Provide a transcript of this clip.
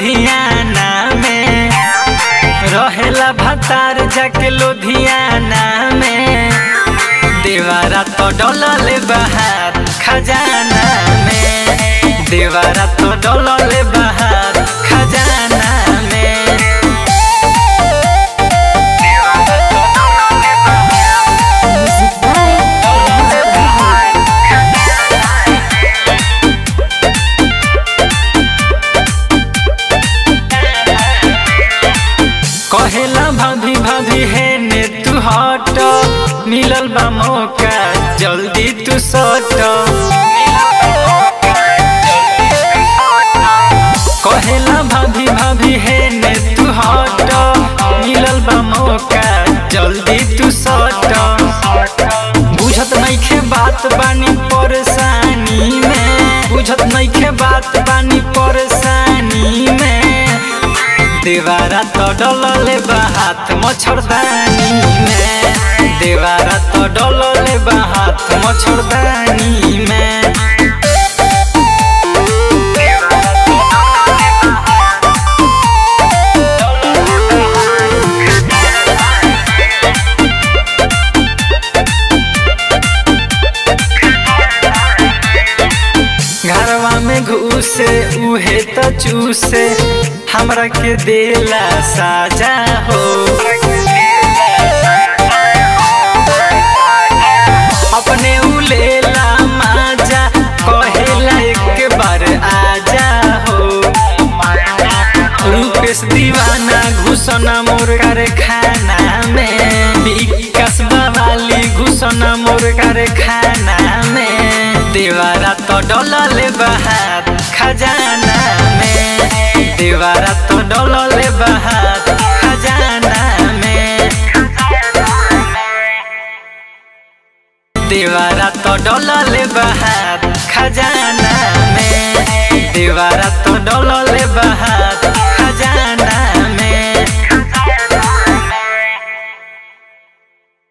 लुधियाना में रहेला भतार जाके लुधियाना में देवारा तो डोलल बहार खजाना में देवारा तो डोलल बहार खजाना में Music by कहेला भाभी भाभी है ने तू हट मिलल बा मौका जल्दी तू सट कहेला भाभी भाभी है ने तू हट मिलल बा मौका जल्दी तू सट बुझत नइखे बात बानी परेशानी में बुझत नइखे बात बानी परेशानी में देवारा तो डोलले बा हाथ मच्छरदानी में देवारा तो डोलले बा हाथ मच्छरदानी में घरवा में घुसे उहे तो चूसे हमरा के देला साजा हो अपने उलेला माजा कहेला एक बार आजा हो रूपेश दीवाना घुसना मोर कारखाना में विकास बवाली घुसना मोर कारखाना में देवारा तो डोलल बहार खजाना में देवारा तो डोलल बहार खजाना में देवारा तो डोलल बहार खजाना में देवारा तो डोलल बहार